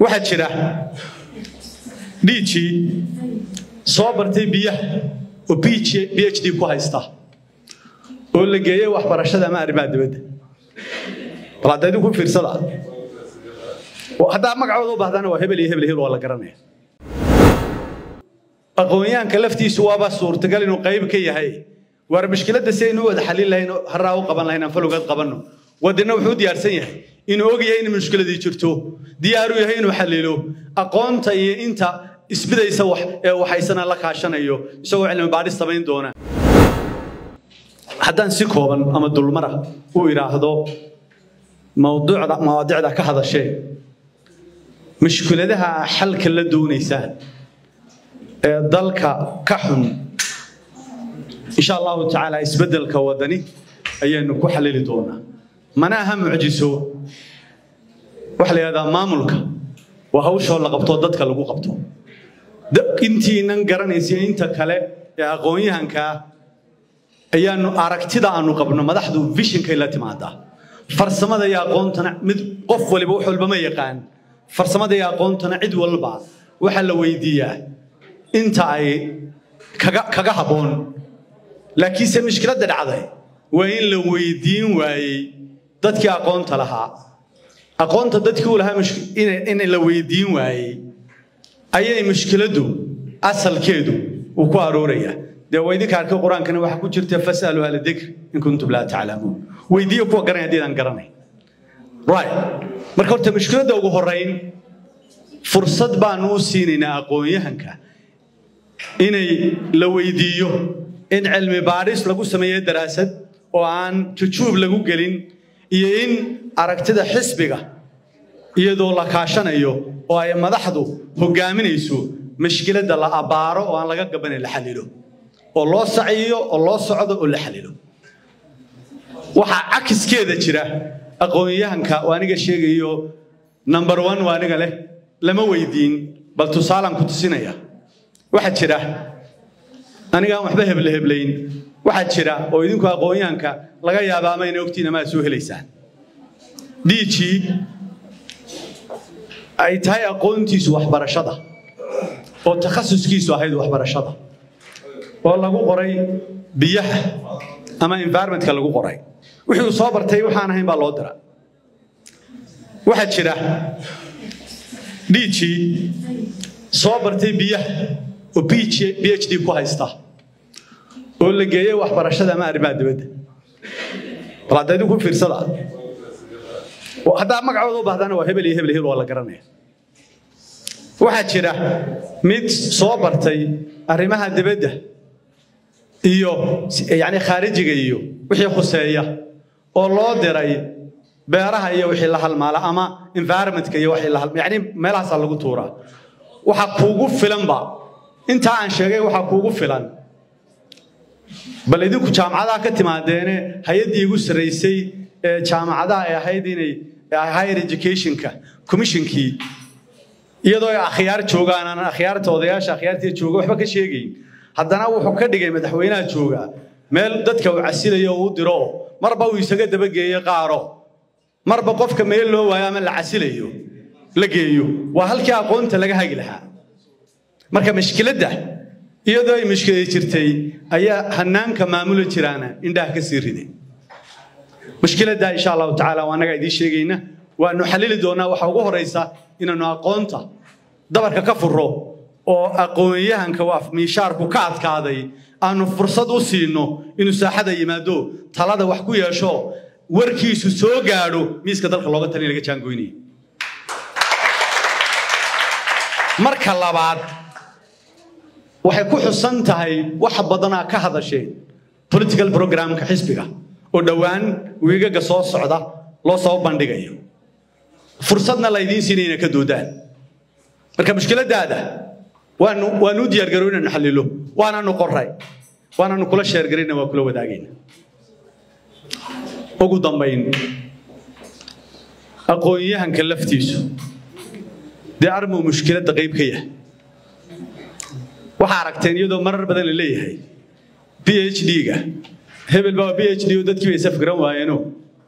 waxaa jira dhiijii soo bartay biyaha oo b h d ku haysta oo la geeyey waxbarashada ama arrimaha dibadda bal hadda idinku fiirsada haddaa magacooda u baahdana waa hebel iyo hebel hebel waa la garanaya aqoonyahanka laftiisu waaba suurtagal inuu qayb ka yahay waar mushkiladda si aynu u wada xalin lahayn haraa u qaban lahayn aan falowgeed qabanno wadina wuxuu u diyaarsan yahay inuu og yahay in mushkiladii jirto diyaaru yahay inuu xalilo aqoonta iyo inta isbidaysa ee waxaysana la kaashanayo isagoo cilmi baadhis samayn doona haddaan si kooban ama dulmara u idhaahdo mawduucda mawaadicda ka hadashee mushkiladaha xalka la doonaysaan ee dalka ka xun insha allahu tacaala isbeddelka wadani ayaanu ku xalili doonaa mana aha mucjiso waxa la yidhahdaa maamulka waa hawshoo la qabto dadka lagu qabto intiinan garanaysa inta kale ee aqoon-yahankaa ayaanu aragtida aanu qabno madaxdu vishinkay la timaadaa farsamada iyo aqoontana mid qof waliba wax walba ma yaqaan farsamada iyo aqoontana cid walba waxaa la weydiiyaa inta ay kaga habboon laakiinse mushkiladda dhacday waa in la weydiin waayey dadkii aqoonta lahaa aqoonta dadkii u lahaa in la weydiin waayey ayay mushkiladdu asalkeedu uu ku arooraya dee waa idinka arkay qur-aankana waxaa ku jirta fasalu ahla dikr in kuntum laa taclamuun weydiiyo kuwa garanay haddiidaan garanay right marka horta mushkiladda ugu horrayn fursad baanu u siinaynaa aqoon-yahanka inay la weydiiyo in cilmi baadhis lagu sameeyo daraasad oo aan jujuub lagu gelin iyo in aragtida xisbiga iyadoo la kaashanayo oo ay madaxdu hogaaminayso mashkiladda la abbaaro oo aan laga gabanin la xalilo oo loo saciyo oo loo socdo oo la xalilo waxaa cakiskeeda jira aqoon-yahanka oo aniga sheegayo number one waa aniga leh lama weydiin bal tusaalaan ku tusinaya waxaa jira anigaan waxba heble heblayn waxaa jira oo idinku aqoon-yahanka laga yaaba ama ina ogtiin ama aad soo helaysaan dhiijii ay tahay aqoontiisu waxbarashada oo takhasuskiisu ahayd waxbarashada oo lagu qoray biyaha ama environmentka lagu qoray wixii uu soo bartay waxaan ahayn baa loo dira waxaa jira dhiijii soo bartay biyaha oo b h d ku haysta oo la geeyey waxbarashada ama arrimaha dibadda bal hadda idinku fiirsada haddaa magacooda u baahdana waa hebel iyo hebel hebel waa la garanaya waxaa jira mid soo bartay arrimaha dibadda iyo yani khaarijiga iyo wixii khuseeya oo loo diray beeraha iyo wixii la halmaala ama environmentka iyo wixii la yani meelahaasaa lagu tuuraa waxaa kuugu filanba intaa aan sheegay waxaa kuugu filan bal idinku jaamacadaha ka timaadeene hay-addii igu sarraysay ee jaamacadaha ay ahayd inay higher educationka commissionkii iyadoo ay akhyaar joogaan aan akhyaarta odayaasha akhyaartii jooga waxba ka sheegayn haddana wuxuu ka dhigay madaxweynaha jooga meel dadka uu casilayo uu diro marba uu isaga dabageeyo qaaro marba qofka meel loo waayo ama la casilayo la geeyo waa halkii aqoonta laga hagi lahaa marka mashkiladda iyadoo ay mushkilad jirtay ayaa hanaanka maamuli jiraana indhaha ka sii riday mushkiladda insha allahu tacaala waa annagaa idiin sheegayna waanu xalili doonaa waxa ugu horaysa inaanu aqoonta dabarka ka furo oo aqoon-yahanka waa miishaarku ka adkaaday aanu fursad u siino inuu saaxada yimaado talada wax ku yeesho warkiisu soo gaadho miiska dalka looga talin laga jaangoynaya marka labaad waxay ku xusan tahay wax badanaa ka hadasheen political programka xisbiga oo dhowaan wiigaga soo socda loo soo bandhigayo fursadna laydiin siinay inay ka doodaan marka mushkiladaada waanu waanu u diyaargaro inaanu xalilo waanaanu qoray waanaanu kula sheergarayna waa kula wadaagayna ugu dambayn aqoon-yahanka laftiisu dee armuu mushkiladda qayb ka yahay waxaa aragteen iyadoo marar badan la leeyahay b h d-ga hebel baa b h d oo dadkii bay safgaran waayeeno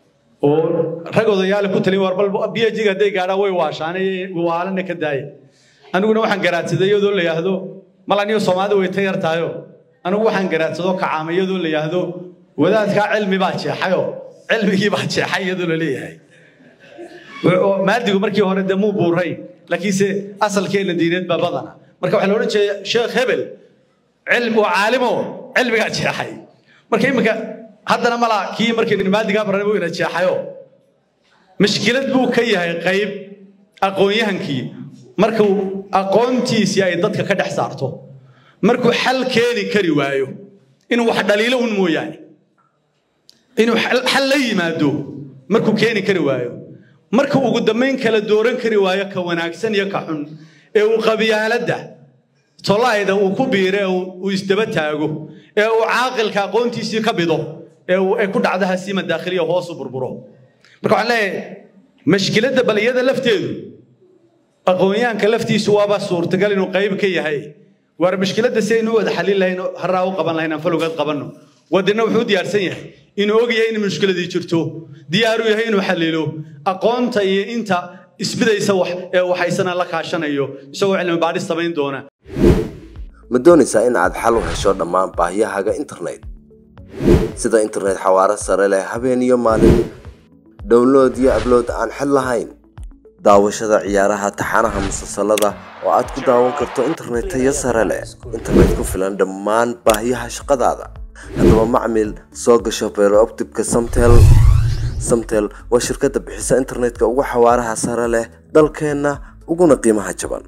oo rag odayaale ku talin war bal biyajiga hadday gaadhaan way waashaanay waalana ka daaya aniguna waxaan garaadsaday iyadoo la yidhaahdo mal aniyo soomaalida way ta yar tahayo anigu waxaan garaadsado kacaama iyadoo la yidhaahdo wadaadkaa cilmi baa jeexayo cilmigii baa jeexay iyadoo la leeyahay maadigu markii hore dee muu buuray laakiinse asalkeena diineed baa badana marka waxaa la odhan jeeya sheekh hebel cilmi waa caalimo cilmigaa jeexay marka iminka haddana malaa kii markii maadigaa baran buu ina jeexayo mashkilad buu ka yahay qayb aqoon-yahankii markuu aqoontiisii ay dadka ka dhex saarto markuu xal keeni kari waayo inuu wax dhaliilo un mooyaane inuu xal la yimaado markuu keeni kari waayo marka ugu dambayn kala dooran kari waayo ka wanaagsan iyo ka xun ee uu qabyaaladda tolaayda uu ku biire uu isdaba taago ee uu caaqilka aqoontiisii ka bido ee ay ku dhacdo hasiima daakhiliya hoosu burburo marka waxaan leeyahay mashkiladda baliyada lafteedu aqoonyahanka laftiisu waaba suurtagal inuu qayb ka yahay waar mashkiladda si aynu u wada xalin lahayn harraa u qaban lahayn aan falowgeed qabanno wadina wuxuu u diyaarsan yahay inuu og yahay in mushkiladii jirto diyaaru yahay inuu xalilo aqoonta iyo inta isbidaysa wax ee waxaysana la kaashanayo isagoo cilmi baadhis samayn doona ma doonaysaa in aad xal u hesho dhammaan baahiyahaaga internet sida internet xawaaro sare leh habeen iyo maalin download iyo ablood aan xid lahayn daawashada ciyaaraha taxanaha musalsalada oo aad ku daawan karto internet tayo sare leh internet ku filan dhammaan baahiyaha shaqadaada haddaba macmil soo gasho beerooptibka samtel samtel waa shirkadda bixisa internetka ugu xawaaraha sare leh dalkeenna uguna qiimaha jaban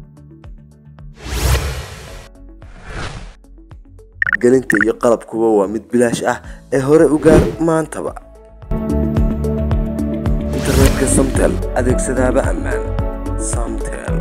gelinta iyo qalabkuba waa mid bilaash ah ee hore u gaar maantaba internetka samtel adeegsadaaba ammaan samtel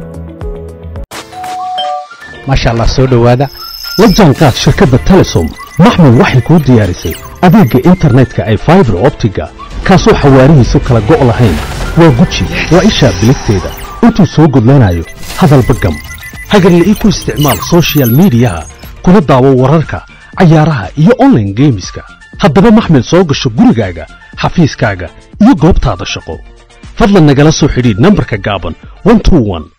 maasha allah soo dhowaada la jaanqaad shirkadda telesom maxmil waxay kuu diyaarisay adeegga internetka ay faibar optiga kaasoo xawaarihiisu kala go' lahayn waa guji waa ishaa biligteeda intuu soo gudlanayo hadalba gam hagarla ii ku isticmaal soshiyal miidiyaha kuna daawo wararka cayaaraha iyo onlaine geemiska haddaba maxmil soo gasho gurigaaga xafiiskaaga iyo goobtaada shaqo fadlan nagala soo xidhiidh nambarka gaaban